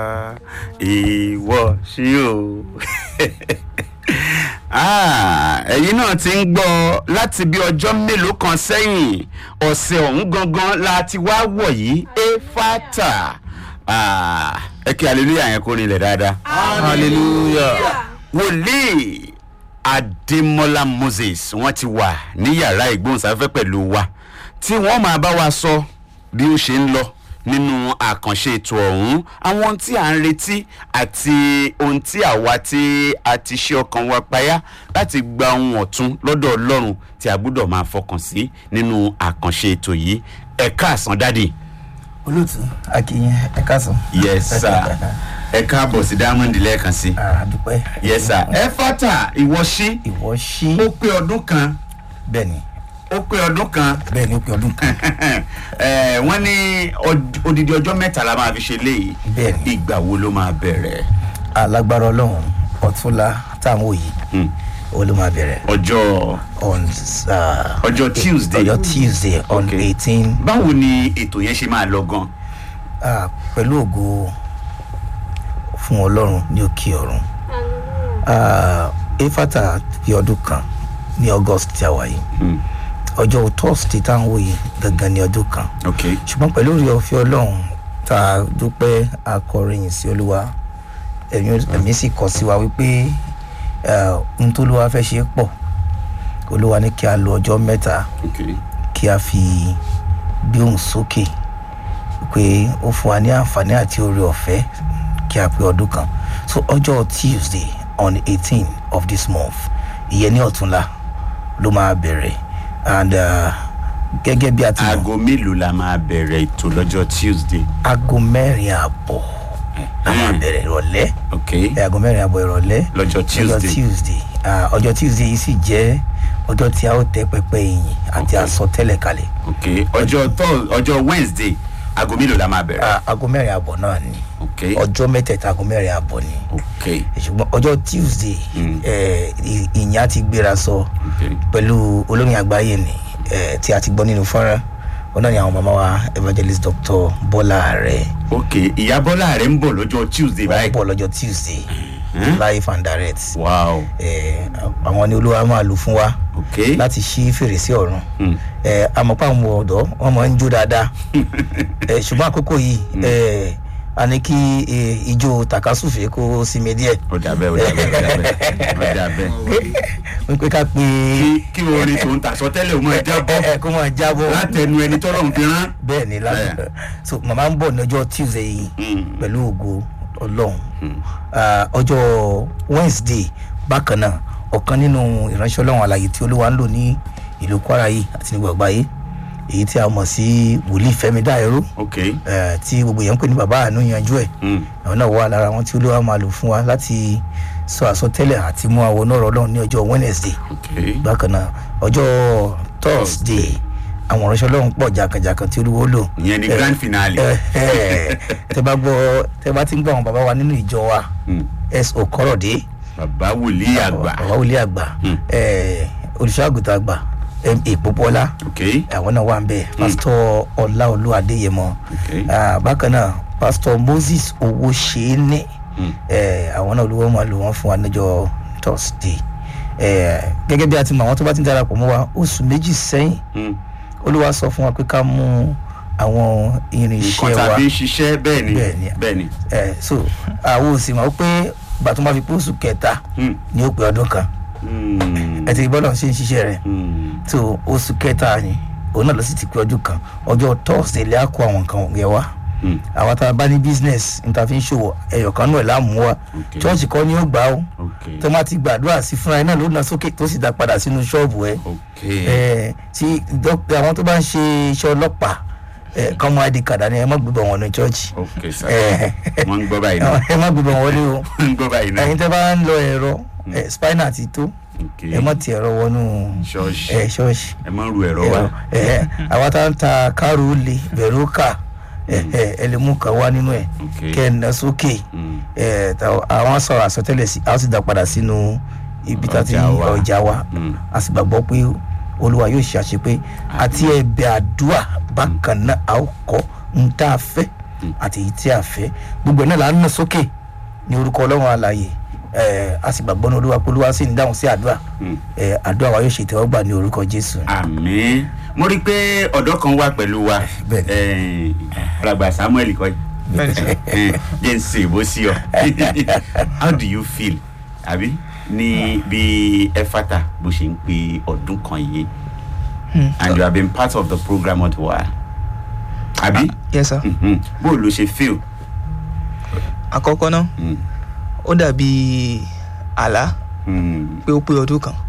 ìwọ sí o Ah, ẹ̀yin náà ti ń gbọ́ láti bí ọjọ́ mélòó kan sẹ́yìn ọ̀sẹ̀ ọ̀hún gangan la ti wá wọ̀ yìí éfàtà Ah, ẹ kí hallelujah yẹn kó rinlẹ̀ dáadáa hallelujah. wòlíì adémọlá moses wọn ti wà ní yàrá ìgbóhùnsáfẹ́fẹ́ pẹ̀lú wa tí wọ́n máa bá wa sọ bí ó ṣe ń lọ nínú àkànṣe ètò ọ̀hún àwọn ohun tí à ń retí àti ohun tí àwa tí a ti ṣe ọkàn wa payá láti gba ohun ọ̀tun lọ́dọ̀ ọlọ́run tí a gbúdọ̀ máa fọkàn sí nínú àkànṣe ètò yìí ẹ̀ka àsán dádì. olóòtú akínyìn ẹ káàsán. yes sir ẹ káàbọ̀ sí diamond lẹ́ẹ̀kan sí. àdúpẹ́. yes sir ẹ fata ìwọ sí ìwọ ṣí. ó pé ọdún kan bẹ́ẹ̀ni ó pé ọdún kan bẹ́ẹ̀ni ó pé ọdún kan. ẹ wọ́n ní ọd- odidi ọjọ́ mẹ́ta la máa fi ṣe léyìí Bẹ́ẹ̀ni. ìgbà wo ló máa bẹ̀rẹ̀ alágbára ọlọ́run ọ̀túnla táwọn òye Hmm. ó ló máa bẹ̀rẹ̀ ọjọ́ on uh, ọjọ́ tuesday ọjọ́ tuesday on Okay. eighteen báwo ni ètò yẹn ṣe máa lọ gan uh, pẹ̀lú ògo fún ọlọ́run ní òkè ọ̀run uh, efata fi ọdún kan ní august tí a wà yìí Hmm. ọjọ́ thursday táwọn òye gangan ní ọdún kan ok ṣùgbọ́n pẹ̀lú orí ọ̀fẹ́ ọlọ́run tá a dúpẹ́ akọrin sí olúwa ẹ̀mí ẹ̀mí sì kọ̀ sí wa wípé eh, ohun tó olúwa fẹ́ ṣe pọ̀ olúwa ní kí a lo ọjọ́ mẹ́ta ok kí a fi gbé ohùn sókè pé ó fún wa ní àǹfààní àti oore ọ̀fẹ́ kí a pé ọdún kan so ọjọ́ tuesday on eighteen of this month ìyẹn ní ọ̀túnla ló máa bẹ̀rẹ̀ and uh, gẹ́gẹ́ bí a ti mọ̀ aago mélòó la máa bẹ̀rẹ̀ ètò lọ́jọ́ tuesday aago mẹ́rin àbọ̀ a máa bẹ̀rẹ̀ ìrọ̀lẹ́ ok ẹ̀, aago mẹ́rin àbọ̀ ìrọ̀lẹ́ lọ́jọ́ ọjọ́ tuesday tuesday Ah, ọjọ́ tuesday yìí sì jẹ́ ọjọ́ tí a ó tẹ pẹpẹ ìyìn àti Okay. àsọtẹ́lẹ̀ kalẹ̀ ok ọjọ́ Thurs- ọjọ́ wednesday aago mélòó la máa bẹ̀rẹ̀ Ah, aago mẹ́rin àbọ̀ náà ni ok ọjọ́ mẹ́tẹ̀ẹ̀ta aago mẹ́rin àbọ̀ ni ok ṣùgbọ́n ọjọ́ tuesday Mm. eh, ì- ìyìn á ti gbéra sọ ok pẹ̀lú olórin àgbáyé ni eh, tí a ti gbọ́ nínú fọ́nrán wọn náà ni àwọn màmá wa evangelist dr bọ́lá rẹ̀ ok ìyá bọ́lá rẹ̀ ń bọ̀ lọ́jọ́ tuesday báyìí bọ̀ lọ́jọ́ tuesday Hmm? live and direct wow Eh, àwọn ni olúwa máa lò fún wa ok láti ṣí fèrèsé ọ̀run Hmm. Eh, àmọ́pá àwọn ọ̀dọ́ wọn máa ń jó dáadáa Eh, ṣùgbọ́n àkókò yìí eh, a ní kí eh, ijó takasúfè kó sinmi díẹ̀ ó dà bẹ́ẹ̀ ó dà bẹ́ẹ̀ ó dà bẹ́ẹ̀ ó dà bẹ́ẹ̀ wípé ká pé kí kí orin tó ń ta sọtẹ́lẹ̀ ó máa jábọ́ kó máa jábọ́ látẹnu ẹni tọ́lọ̀ ń fi rán. bẹ́ẹ̀ ni láti so màmá ń bọ̀ ní ọjọ́ tuesday yìí Mm. pẹ̀lú ògo ọlọ́run Ah, ọjọ́ wednesday bákan náà ọ̀kan nínú ìránṣẹ́ ọlọ́run àlàyé tí olúwa ń lò ní ìlú kwara yìí àti ní gbọ̀ngbà yìí èyí tí a mọ̀ sí wòlíì fẹ́mi dáìró ok eh, tí gbogbo èèyàn ń pè ní bàbá àánú yanjú ẹ̀ Mm. àwọn náà wà lára wọn tí olúwa máa lò fún wa láti sọ àsọtẹ́lẹ̀ àti mú àwọn náà ọlọ́run ní ọjọ́ wednesday ok bákan náà ọjọ́ thursday àwọn ìránṣẹ́ ọlọ́run pọ̀ jàkàjàkàn tí olúwo lò ìyẹn ni Eh, grand finale. Eh, eh, tẹ bá gbọ́ tẹ bá ti ń gbọ́ àwọn bàbá wa nínú ìjọ wa Mm. s o kọ́rọ̀dé bàbá wòlíì àgbà bàbá wòlíì àgbà Mm. eh, olùṣọ́àgùtà àgbà ma pópọ́lá ok àwọn náà wà ń bẹ pásítọ̀ ọláolú adéyẹmọ ok Ah, bákan náà pásítọ̀ moses owóṣeéní Mm. eh, àwọn náà olúwo máa lò wọ́n fún wa níjọ́ thursday Eh, gẹ́gẹ́ bí a ti mọ àwọn tó bá ti ń darapọ̀ mọ́ wa oṣù méjì sẹ́yìn Mm. olúwa sọ fún wa pé ká mú àwọn irinṣẹ́ nǹkan wa tàbí ṣiṣẹ́ bẹ́ẹ̀ ni Bẹ́ẹ̀ ni. bẹ́ẹ̀ ni ẹ so àwọn òsì mọ̀ pé ìgbà tó máa fi pósù kẹta Mm. ní ó pé ọdún kan Mm. ẹ ti bọ́lọ̀ ṣe ń ṣiṣẹ́ rẹ̀ Mm. so oṣù kẹta ni òun náà lọ sí ti pé ọdún kan ọjọ́ tọ́sídẹ̀ẹ́ lè á kó àwọn nǹkan yẹn wá Mm. àwọn tá a bá ní business níta fi ń ṣòwò ẹyọ kan náà láàmú wa Okay. chọ́ọ̀chì kọ́ ni ó gbà ó ok tó má ti gbàdúrà sí fúnra ẹ náà ló na sókè tó sì dá padà sínú ṣọ́ọ̀bù ẹ ok ẹ tí dók- àwọn tó bá ń ṣe iṣẹ́ ọlọ́pàá ẹ kọ́ mọ́ id card ni ẹ má gbébọn wọn ní chọ́ọ̀chì ok sir ẹ wọ́n ń gbọ́ báyìí náà ẹ má gbébọn wọlé o wọ́n ń gbọ́ báyìí náà ẹyin tẹ bá ń lọ ẹ̀rọ ẹ spinal ti tó ok ẹ mọ̀ ti ẹ̀rọ wọnú ṣọ́ọ̀ṣì ẹ ṣọ́ọ̀ṣì ẹ má ru ẹ̀rọ wa ẹ àwa tá ń ta kárò lè bẹ̀rù kà ẹ ẹ ẹ lè mú kan wá nínú ẹ ok kẹ ẹ ná sókè Mm. ẹ ta- àwọn sọ̀rọ̀ àsọtẹ́lẹ̀ sí a ó sì dá padà sínú ibi tá ti Ọjà wa. ọjà wa Mm. a sì gbàgbọ́ pé olúwa yóò ṣe àṣepé àti ẹ̀bẹ̀ àdúrà bákan náà a ó kọ́ ń tá a fẹ́ àti èyí tí a fẹ́ gbogbo ẹ̀ náà là ń nà sókè ní orúkọ ọlọ́run àlàyé ẹ a sì gbàgbọ́ ní olúwa pé olúwa sì ń dáhùn sí àdúrà ẹ àdúrà wa yóò ṣe ìtẹ́wọ́gbà ní orúkọ jésù. àmì mo rí i pé ọ̀dọ́ kan wà pẹ̀lú wa Bẹ́ẹ̀ni. alàgbà samuel kọ́ Bẹ́ẹ̀ni sir. jẹ́ ń ṣe ìbò sí ọ how do you feel àbí ní bí efata bó ṣe ń pe ọdún kan yìí and you have been part of the program all the while àbí yes sir Mhm. bó o ló ṣe feel. àkọ́kọ́ náà Mm. ó dàbí àlá Mm. pé ó pé ọdún kan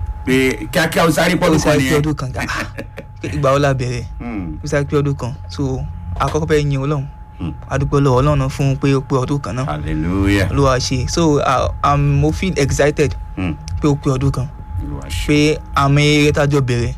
pé kíákíá o sáré ó pọ́dún kan sáré pé nìyẹn. ọdún kan ah, ìgbà wo la bẹ̀rẹ̀ Mm. ó sáré pé ọdún kan so àkọ́kọ́ fẹ́ yin ọlọ́run Mm. adúpẹ́ lọ́wọ́ ọlọ́run fún pé ó pé ọdún kan náà hallelujah. olúwa ṣe so uh, um, mo feel excited Mm. pé ó pé ọdún kan Olúwa ṣe. pé àmì eré tájọ bẹ̀rẹ̀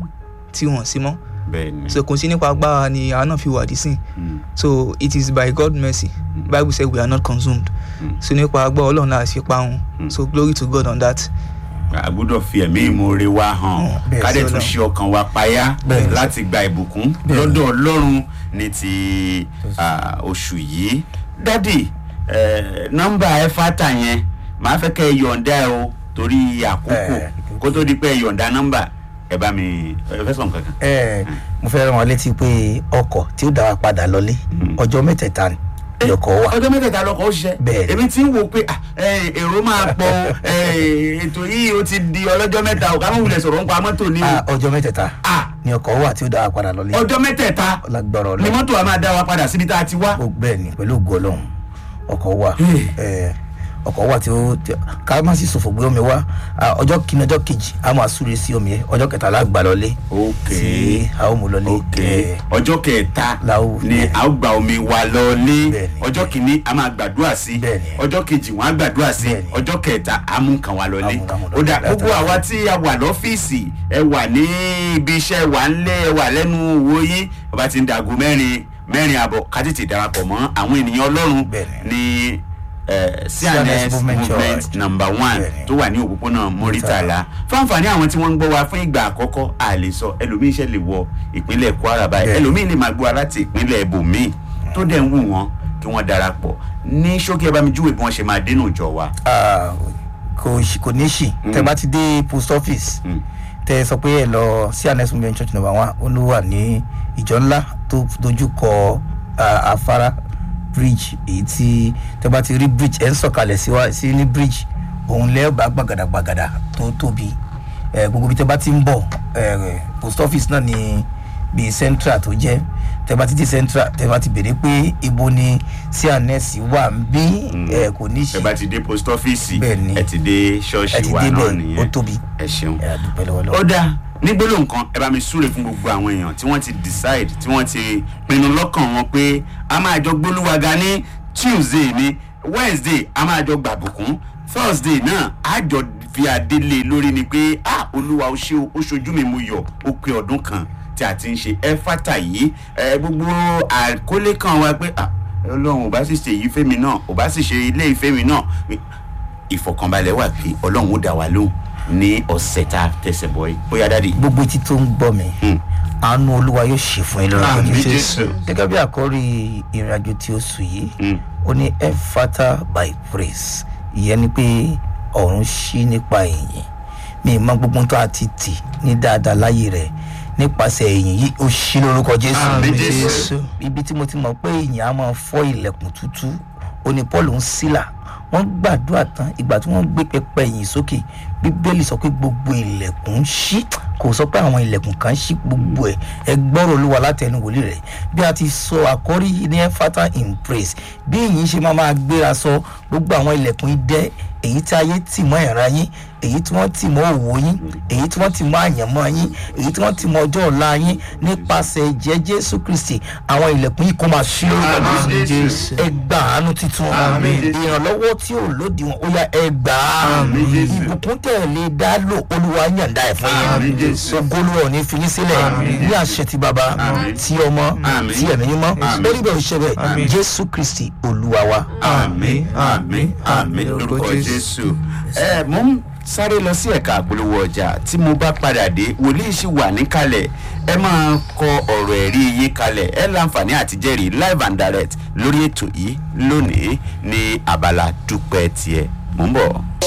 tí wọ́n sí mọ́ bẹ́ẹ̀ ni. so kò sí nípa agbára ni àwọn náà fi wà dí sìn Mm. so it is by God mercy Mm. bible say we are not consumed Mm. so nípa agbára ọlọ́run náà ṣe parun Mm. so glory to God on that a gbọ́dọ̀ fi ẹ̀mí ìmoore wa hàn bẹ́ẹ̀ ká dẹ̀ sí tún Ọlọ́run. ṣe ọkàn wa payá Bẹ́ẹ̀ ni. láti gba ìbùkún Bẹ́ẹ̀ ni. lọ́dọ̀ ọlọ́run ní ti ah, oṣù yìí dádì eh, nọ́mbà ẹ̀fátà yẹn màá fẹ́ kẹ́ ẹ yọ̀ǹda ẹ o torí àkókò Eh, kó tó di pé ẹ yọ̀ǹda nọ́mbà ẹ bá mi ẹ fẹ́ sọ̀n kankan. ẹ mo fẹ́ rán wọn létí pé ọkọ̀ tí ó dá wa padà lọlé ọjọ́ mẹ́tẹ̀ẹ̀ta ni ọkọ̀ wà ọjọ́ mẹ́tẹ̀ẹ̀ta lọkọ̀ ó ṣiṣẹ́ Bẹ́ẹ̀ ni. èmi ti ń wo pé ah, eh, èrò máa pọ̀ o, eh, ètò yìí ó ti di ọlọ́jọ́ mẹ́ta o ká mọ̀ wulẹ̀ sọ̀rọ̀ ń pa mọ́tò ní o Ah, ọjọ́ mẹ́tẹ̀ẹ̀ta Ah, ni ọkọ̀ wà tí ó dá wa padà lọlé ọjọ́ mẹ́tẹ̀ẹ̀ta lágbára ni ọlọ́run mọ́tò wa máa dá wa padà síbi tá a ti wá. ó bẹ́ẹ̀ ni pẹ̀lú ògo ọlọ́run ọkọ̀ wà Hey. ẹ, ọkọ̀ wà tí ó tí- ká má sì ṣòfò gbé omi wá Ah, ọjọ́ kìíní ọjọ́ kejì a máa súre sí omi yẹn ọjọ́ kẹtàlá gbà lọlé ok tí a ó mú lọlé ok ẹ, ọjọ́ kẹta La ó- ni bẹ́ẹ̀. a ó gba omi wa lọlé Bẹ́ẹ̀ni. ọjọ́ kìíní a máa gbàdúrà sí Bẹ́ẹ̀ni. ọjọ́ kejì wọn á gbàdúrà sí Bẹ́ẹ̀ni. ọjọ́ kẹta a mú nǹkan wa lọlé A mú nǹkan wa ó dà lọlé. gbogbo àwa tí a wà lọ́fíìsì ẹ wà ní ibi iṣẹ́ wà ń lé ẹ wà lẹ́nu wo yín ọba ti ń dago mẹ́rin mẹ́rin àbọ̀ ká tètè darapọ̀ mọ́ àwọn ènìyàn ọlọ́run Bẹ́ẹ̀ni. ní eh, CNS CNS Movement movement Church. number one Bẹ́ẹ̀ni. tó wà ní òpópónà Murtala fáǹfààní àwọn tí wọ́n ń gbọ́ wa fún ìgbà àkọ́kọ́ a lè sọ ẹlòmíín ṣe lè wọ ìpínlẹ̀ Kwara báyìí Bẹ́ẹ̀ni. ẹlòmíín lè máa gbọ́ wa láti ìpínlẹ̀ ibòmíì tó dẹ̀ ń wù wọ́n kí wọ́n darapọ̀ ní ṣókí ẹ bá mi júwe bí wọ́n ṣe máa dénú ìjọ wa. Ah, kò ṣì- kò ní ṣì tẹ bá ti dé post office Mm. tẹ sọ pé ẹ lọ sí anes movement church number one ó ló wà ní ìjọ ńlá tó dojú kọ ah, afárá bridge èyí tí tẹ bá ti rí bridge ẹ ń sọ̀kalẹ̀ sí wa sí ní bridge òun lẹ́ẹ̀bà gbàgàdàgbàgàdà tó tóbi ẹ gbogbo bí tẹ bá ti ń bọ̀ ẹ post office náà ni bíi central tó jẹ́ tẹ bá ti dé central tẹ bá ti béèrè pé ibo ni sí anes wà ń bí ẹ kò ní ṣì ẹ bá ti dé post office Bẹ́ẹ̀ni. ẹ ti dé ẹ ṣọ́ọ̀ṣì ti wa dé náà bẹ́ẹ̀ nìyẹn ó tóbi ẹ ṣeun. ẹ àdúpẹ́ lọ́wọ́ ó lọ́wọ́. dáa ní gbólóhùn kan ẹ bá mi súre fún gbogbo àwọn èèyàn tí wọ́n ti decide tí wọ́n ti pinnu lọ́kàn wọn pé a máa jọ gbólúwaga ní tuesday ní wednesday a máa jọ gbàbùkún thursday náà a jọ fi adélé lórí ni pé ah olúwa ó ṣe ó ṣojú mi mo yọ ó pé ọdún kan tí a ti ń ṣe ẹfátà yìí ẹ gbogbo àkọlé kan wa pé ah ọlọ́run ò bá sì ṣe èyí fẹ́mi náà ò bá sì ṣe ilé ìfẹ́mi náà ìfọ̀kànbalẹ̀ wà pé ọlọ́run ó dá wa lóhùn ní ọ̀sẹ̀ tá a tẹ̀sẹ̀ bọ̀ yìí bóyá dáàdi. gbogbo etí tó ń gbọ́ mi Hmm. àánú olúwa yóò ṣe fún yín lọ́rọ̀ Àmín, Jésù. Jésù. gẹ́gẹ́ bí àkọ́rí ìrìnàjò tí ó sùn yìí Hmm. ó ní efata by praise ìyẹn ni pé ọ̀run ṣí nípa èyìn mi ì mọ gbogbo tó a ti tì ní dáadáa láyé rẹ̀ nípasẹ̀ èyìn yìí ó ṣí lórúkọ jésù Àmín, Jésù. ibi tí mo ti mọ̀ pé èyìn á máa fọ́ ilẹ̀kùn tútú ó ní paul ń sílà wọ́n gbàdúrà tán ìgbà tí wọ́n gbé pẹpẹ ìyìn sókè bíbélì sọ pé gbogbo ilẹ̀kùn ń ṣí kò sọ pé àwọn ilẹ̀kùn kan ṣí gbogbo ẹ̀ ẹ gbọ́rọ̀ olúwa látẹnu wòlíì rẹ̀ bí a ti sọ àkọ́rí yìí ní fata in praise bí ìyìn ṣe máa máa gbéra sọ gbogbo àwọn ilẹ̀kùn idẹ èyí tí ayé tì mọ́ ìran yín èyí tí wọ́n tì mọ́ òwò yín èyí tí wọ́n tì mọ́ àyànmọ́ yín èyí tí wọ́n tì mọ́ ọjọ́ ọ̀la yín nípasẹ̀ ẹ̀jẹ̀ jésù kristi àwọn ilẹ̀kùn yìí kó máa ṣí lórúkọ Àmín, jésù Jésù. ẹ gba àánú titun Àmín, Jésù. ìrànlọ́wọ́ tí ò lòdì wọn ó yá ẹ gbà á Àmín, Jésù. ìbùkún tẹ̀ lé dá lò olúwa yàǹda ẹ̀ fún Àmín, yín Jésù. ogolo ọ̀ ní fi yín sílẹ̀ ní àṣẹ ti bàbá ti ọmọ Àmín. ti ẹ̀mí mímọ́ Àmín. orí bẹ́ẹ̀ ò ṣe bẹ́ẹ̀ jésù kristi olúwa wa. àmì àmì àmì lórúkọ jésù. ẹ mò ń sáré lọ sí ẹ̀ka àpolówó ọjà tí mo bá padà dé wòlíì sì wà níkàlẹ̀ ẹ máa kọ ọ̀rọ̀ ẹ̀rí yín kalẹ̀ ẹ láǹfààní àti jẹ́rìí live and direct lórí ètò yìí lónìí ní abala dúpẹ́ tiẹ̀ mò ń bọ̀.